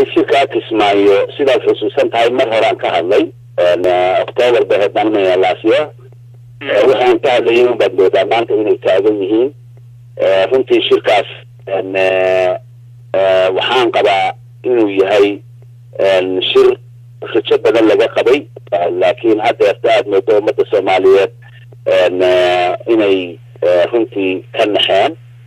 tahay shirkaa kismaayo sidaad xusuusan tahay mar horaan ka hadlay octoobar bay haddaanmaya laasya waxaan ka hadlayay un baad moodaa maanta inay taagan yihiin runtii shirkaas waxaan qabaa inuu yahay shir rajo badan laga qabay laakiin haddeerta aada moodo ummadda soomaaliyeed inay runtii ka naxeen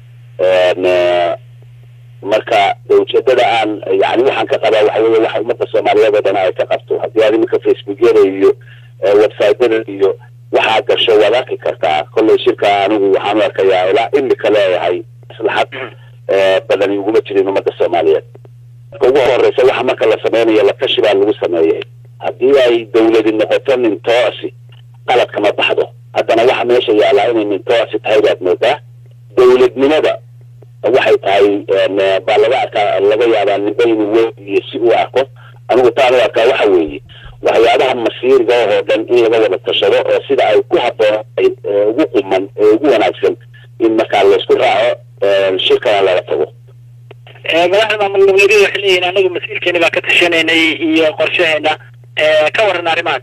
marka ujeedada aan yani waxaan ka qabaa waxa weye waxa ummadda soomaaliyeed oo dhan ay ka qabto haddii aad iminka facebookyada iyo websiteyada iyo waxaa gasho waad arki kartaa kollay shirka anigu waxaan u arkayaa ilaa imika leeyahay maslaxad badani uguma jirin ummadda soomaaliyeed marka ugu horeysa waxa marka la sameynayo latashi baa lagu sameeyay haddii ay dawladi noqoto nin toosi qalad kama baxdo haddana waxa meesha yaallaa inay nin toosi tahay baad moodaa dawladnimada waxay tahay baa laga arkaa laga yaabaa ninba inuu weyn iyo si u arko anigu taan u arkaa waxa weeye waxyaabaha masiiriga oo dhan in laga wada tashado oo sida ay ku habboonay ugu quman ee ugu wanaagsan in markaa laysku raaco shirkana laga tago madaxda maamul goboleedyada waxay leeyihin anagu masiirkeeni baa ka tashanaynay iyo qorshaheena ka waran arrimahan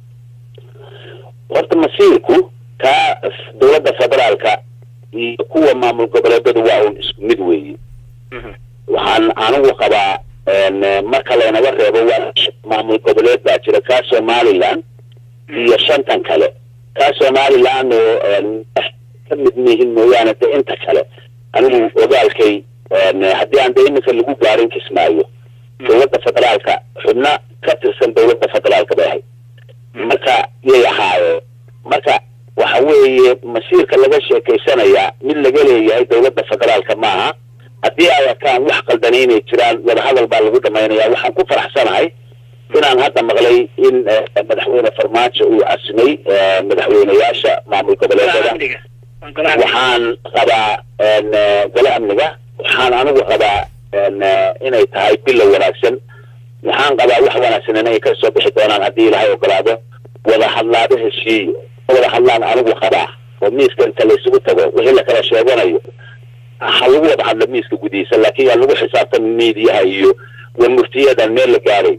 horta masiirku kaa dawladda federaalka iyo kuwa maamul goboleedadu waa un isku mid weeye waxaan anigu qabaa marka laynaga reebo waa maamul goboleed baa jira kaa somaliland iyo shantan kale kaa somaliland oo ka mid mihin mooyaane de inta kale anigu ogaalkay haddii aan de iminka lagu gaarin kismaayo dawladda federaalka xubna ka tirsan dawladda federaalka bay ahayd marka yay ahaayeen marka waxa weeye masiirka laga sheekaysanayaa mid laga leeyahay dawladda federaalka maaha haddii ay arkaan wax qaldani inay jiraan wadahadal baa lagu dhamaynaya waxaan ku faraxsanahay inaan hadda maqlay in madaxweyne farmaajo uu casimay madaxweyneyaasha maamul goboleedada waxaan qabaa gole amniga waxaan anigu qabaa inay tahay bilow wanaagsan waxaan qabaa wax wanaagsan inay ka soo bixi doonaan haddii ilaahay ogolaado wada hadlaado heshiiyo wada hadlaan anigu qabaa oo miiska inta laysugu tago wixii lakala sheeganayo ha lagu wada hadlo miiska gudihiisa laakiin yaa lagu xisaabtan miidiyaha iyo warmurtiyadan meel la gaaray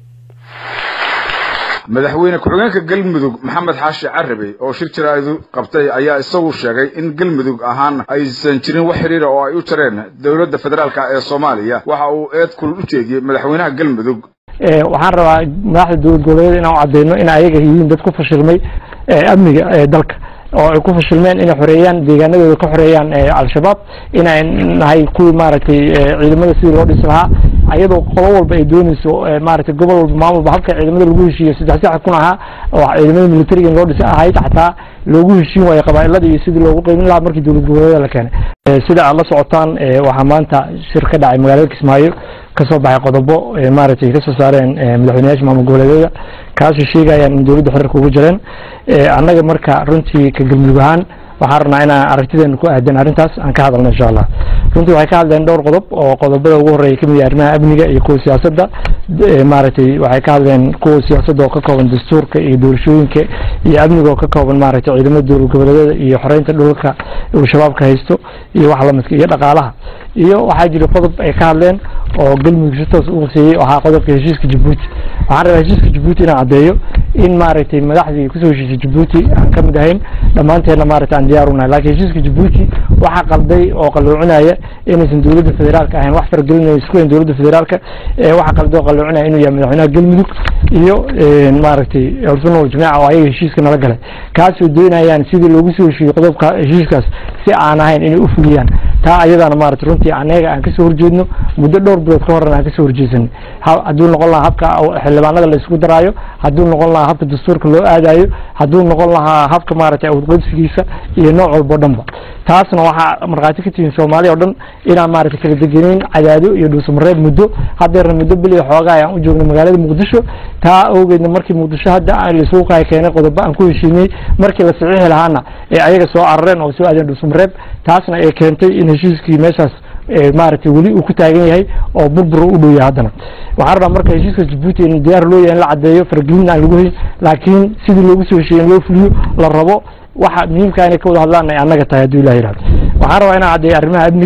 madaxweyne ku-xigeenka galmudug maxamed xaashi carabi oo shir jaraaidu qabtay ayaa isagu sheegay in galmudug ahaan aysan jirin wax xidhiira oo ay u jareen dowladda federaalka ee soomaaliya waxa uu eed kul u jeediyey madaxweynaha galmudug waxaan rabaa madaxda dowlad goboleed inaan cadeyno in ayaga yihiin dad ku fashilmay amniga dalka oo ay ku fashilmeen inay xoreeyaan deegaanadooda ka xoreeyaan al-shabaab inay nahay kuwii maaragtay ciidamada sidii loo dhisi lahaa ayadoo qolo walba ay dooneyso maaragtay gobol walba maamulba habka ciidamada lagu heshiiyo saddex sax kun ahaa oo ciidamada militariga in loo dhisi ahayd xataa loogu heshiin waayo qabaailada iyo sidii loogu qeymin lahaa markii dowlad goboleeda la keenay sida aad la socotaan waxaa maanta shir ka dhacay magaalada kismaayo kasoo baxay qodobo maaragtay kasoo saareen madaxweyneyaasha maamul goboleedyada kaasoo sheegayaan in dowladda xorarka ugu jireen annaga marka runtii ka galmudug ahaan waxaan rabnaa inaan aragtideena ku aadan arrintaas aan ka hadalno insha allah runtii waxay ka hadleen dhowr qodob oo qodobada ugu horreeya kamid yahay arrimaha amniga iyo kuwa siyaasadda maaragtay waxay ka hadleen kuwa siyaasadda oo ka kooban dastuurka iyo doorashooyinka iyo amniga oo ka kooban maaragtay ciidamada dowlad goboleedyada iyo xoreynta dhulka uu shabaabka haysto iyo wax lamidka iyo dhaqaalaha iyo waxaa jira qodob ay ka hadleen oo galmudug si toos u quseeyey ahaa qodobka heshiiska jabuuti waxaan rabaa heshiiska jabuuti inaan caddeeyo in maaragtay madaxdii kusoo heshiisay jabuuti aan ka mid ahayn dhammaanteedna maaragtay aan diyaar unahay laakiin heshiiska jabuuti waxaa qalday oo qaloocinaya inaysan dowladda federaalka ahayn wax faragelinaya isku hayn dowladda federaalka waxaa qalday oo qaloocinaya inuu yahay madaxweynaha galmudug iyo maaragtay ursunal jamiica oo ayaga heshiiska nala galay kaasoo doonayaan sidii loogu soo heshiiyey qodobka heshiiskaas si aan ahayn inay u fuliyaan taa ayadana maaragtay runtii anaga aan kasoo horjeedno muddo dhowr bilood ka horena aan kasoo horjeedsanay hadduu noqon lahaa habka xildhibaanada la isugu daraayo hadduu noqon lahaa habka dastuurka loo aadayo hadduu noqon lahaa habka maaragtay awdqodsigiisa iyo nooc walba o dhanba taasna waxaa markhaati ka tihiin soomaaliya o dhan inaan maaragtay kala degeneyn cadaado iyo dhuusamareeb muddo haddeerna muddo bil iyo xoogaa ayaan u joognay magaalada muqdisho taa awgeedna markii muqdisho hadda laisugu qaay keenay qodobo aan ku heshiinay markii la saxiixi lahaana ee ayaga soo carareen oo soo aadeen dhuusamareeb taasna ay keentay in heshiiskii meeshaas maaragtay weli uu ku taagan yahay oo burbur u dhow yahay haddana waxaa rabaa marka heshiiska jabuuti in diyaar loo yahay in la caddeeyo faragelin aan lagu hayn laakiin sidii loogu soo heshiiyey in loo fuliyo la rabo waxa muhiimka inay ka wada hadlaan ay annaga tahay hadduu ilah yihahdo waxaan rabaa inaan caddeeyo arrimaha amniga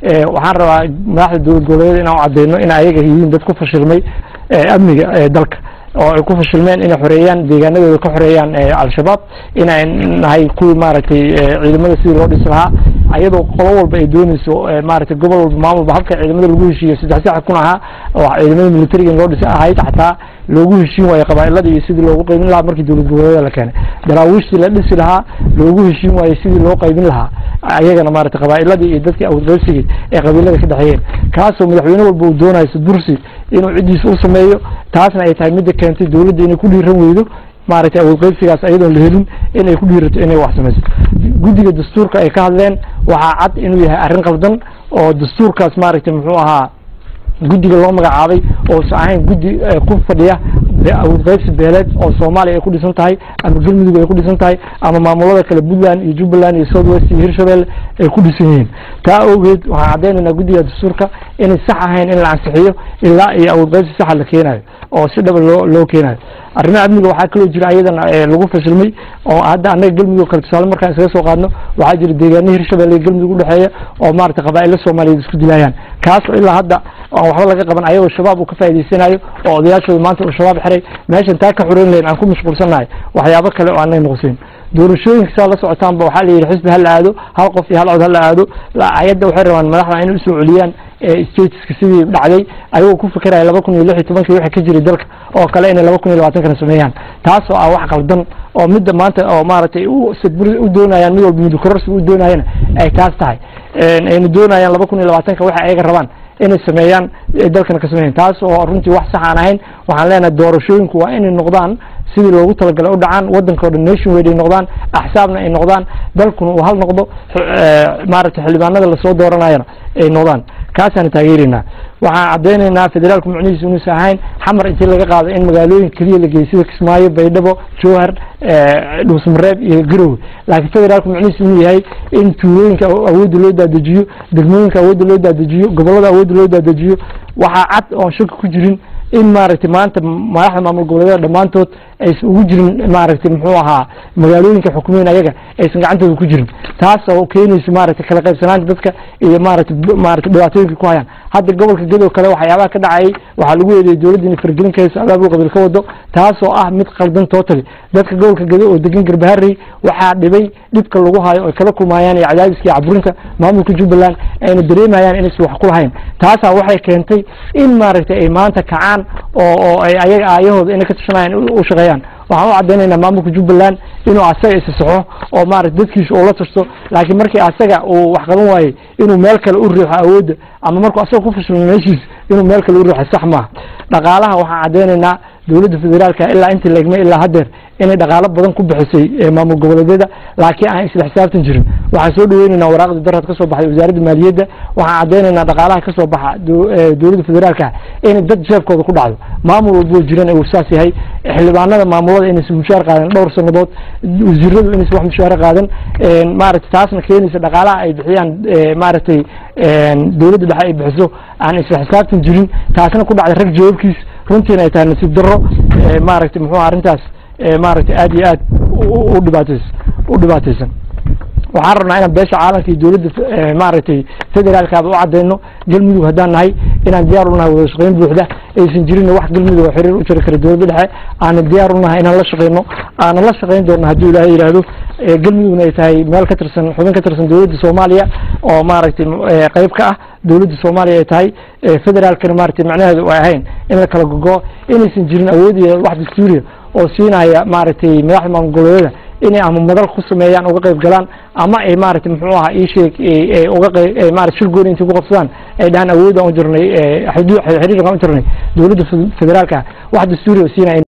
waxaan rabaa madaxda dowlad goboleedyada inaan u cadeyno in ayaga yihiin dad ku fashilmay amniga dalka oo ay ku fashilmeen inay xoreeyaan deegaanadooda ka xoreeyaan al-shabaab inay nahay kuwii maaragtay ciidamada sidii loo dhisi lahaa ayadoo qolo walba ay dooneyso maaragtay gobol walba maamulba habka ciidamada lagu heshiiyo saddex sax kun ahaa oo ciidamada militariga in loo dhisi ahayd xataa loogu heshiin waayo qabaailada iyo sidii loogu qaybin lahaa markii dowlad goboleedyada la keenay daraawiishtii la dhisi lahaa loogu heshiin waayo sidii loo qaybin lahaa ayagana maaragtay qabaa'iladii iyo dadkii awdqaybsigii ee qabiilada ka dhexeeyeen kaasoo madaxweyne walba uu doonayo sadursi inuu ciddiisa u sameeyo taasna ay tahay midda keentay dowladda inay ku dhiiran weydo maaragtay awoodqaybsigaas ayadoon la helin inay ku dhiirato inay wax samayso guddiga dastuurka ay ka hadleen waxaa cad inuu yahay arrin qaldan oo dastuurkaas maaragtay muxuu ahaa guddiga loo magacaabay oosa ahayn guddi ku fadhiya awoodqaybsi beeleed oo soomaaliya ay ku dhisan tahay ama galmudug ay ku dhisan tahay ama maamulada kale puntland iyo jubbaland iyo south west iyo hirshabelle ay ku dhisan yihiin taa awgeed waxaan caddaynaynaa guddiga dastuurka inay sax ahayn in la ansixiyo ilaa iyo awoodqaybsi saxa la keenayo oo si dhaba loo loo keenayo arrimaha amniga waxaa kaloo jira ayadana lagu fashilmay oo hadda annaga galmudug kale tusaale markaan isaga soo qaadno waxaa jira deegaano hirshabelle iyo galmudug udhexeeya oo maaragtay qabaa'ilo soomaaliyeed isku dilayaan kaas oo ilaa hadda aan waxba laga qaban ayagoo shabaab uu ka faa'idaysanayo oo odayaashooda maanta uu shabaab xiray meeshan taa ka xoreyn lahayn aan ku mashquulsannahay waxyaabo kale oo aanay noqosin doorashooyinka saa la socotaanba waxaa la yidhi xisbi ha la aado hal qof iyo hal cod ha la aado ayadda waxay rabaan madaxda inay usoo celiyaan stateska sidii dhacday ayagoo ku fikiraya laba kun iyo lix iyo tobankii wixii ka jiray dalka oo kale inay laba kun iyo labaatankana sameeyaan taasoo ah wax qaldan oo midda maanta oo maaragtay u doonayaan mid walba midukororsiga u doonayana ay taas tahay ayna doonayaan laba kun iyo labaatanka waxa ayaga rabaan inay sameeyaan dalkana ka sameeyan taas oo runtii wax sax aan ahayn waxaan leenahay doorashooyinku waa inay noqdaan sidii loogu talagalay u dhacaan waddanka o dhan nation wade ay noqdaan axsaabna ay noqdaan dalkuna uu hal noqdo maaragtay xildhibaanada lasoo dooranayana ay noqdaan kaasaan taageeraynaa waxaan caddaynaynaa federaalku macnihiisu inuusan ahayn xamar intii laga qaado in magaalooyin keliya la geeyay sida kismaayo baydhabo jowhar dhuusmareeb iyo garowe laakiin federaalku macnihiisu inuu yahay in tuulooyinka awoodda loo daadejiyo degmooyinka awoodda loo daadejiyo gobollada awoodda loo daadejiyo waxaa cad oon shaki ku jirin in maaragtay maanta madaxda maamul goboleedyada dhammaantood aysan ugu jirin maaragtay muxuu ahaa magaalooyinka xukumeyn ayaga aysan gacantooda ku jirin taas oo keenaysa maaragtay kala qaybsanaanta dadka iyo maaragtay maaragtay dhibaatooyinka ku hayaan hadda gobolka gedo kale waxyaabaha ka dhacayay waxaa lagu eedeeyay dowladda inay fargelin ka hayso abaabul qabiil ka wado taas oo ah mid qaldan totally dadka gobolka gedo oo degan garbaharey waxaa dhibay dhibka lagu hayo ay kala kulmayaan iyo cadaadiska iyo caburinta maamulka jubbaland ayna dareemayaan inaysan wax ku lahayn taasaa waxay keentay in maaragtay ay maanta kacaan oo oo ay ayaga aayahooda inay ka tashanayaan u shaqeeyaan waxaan u caddaynaynaa maamulka jubbaland inuu asaga isasaxo oo maarata dadkiisa uu la tashto laakiin markii asaga uu wax qaban waayey inuu meel kale u riixo awoodda ama markuu asaga ku fashilmo meeshiisa inuu meel kale u riixo sax maaha dhaqaalaha waxaan caddaynaynaa dowladda federaalka ilaa intii la egmay ilaa haddeer inay dhaqaalo badan ku bixisay maamul goboleedyada laakiin aan isla xisaabtan jirin waxaan soo dhaweynaynaa waraaqda darad ka soo baxday wasaaradda maaliyadda waxaan caddaynaynaa dhaqaalaha ka soo baxa dowladda federaalka inay dad jeebkooda ku dhacdo maamul walboo jiran uu saas yahay xildhibaanada maamulada inaysan mushaar qaadan dhowr sannadood wasiiradu inaysan wax mushaare qaadan maaragtay taasna keenaysa dhaqaalaha ay bixiyaan maaragtay dowladda dhexe ay bixiso aan isla xisaabtan jirin taasna ku dhacday rag jawaabkiis runtiina ay tahay nasiib darro maaragtay muxuu arrintaas maaragtay aad iyo aad u dhibaatays u dhibaataysan waxaan rabnaa inaan beesha caalamka iyo dowladda maaragtay federaalkaaba u caddayno galmudug haddaan nahay inaan diyaar u nahay wada shaqeyn buuxda aysan jirin wax galmudug oo xiriir u jiri kara dowladda dhexe aanan diyaar u nahay inaan la shaqeyno aanan la shaqeyn doonno hadduu ilaahay yidhaahdo galmudugna ay tahay meel ka tirsan xubin ka tirsan dowladda soomaaliya oo maaragtay qeyb ka ah dowladda soomaaliya ay tahay federaalkana maaragtay macnaheedu ay ahayn in la kala gogo inaysan jirin awood iyo wax dastuuriya oo siinaya maaragtay madaxda maamul goboleedyada inay ama madal ku sameeyaan uga qayb galaan ama ay maaragtay muxuu ahaa ii sheeg uga qayb maaragtay shir gooni intay ku qabsadaan ay dhahaan awoodaan u jirnay xiriirkaan u jirnay dowladda federaalka wax dastuuri oo siinaya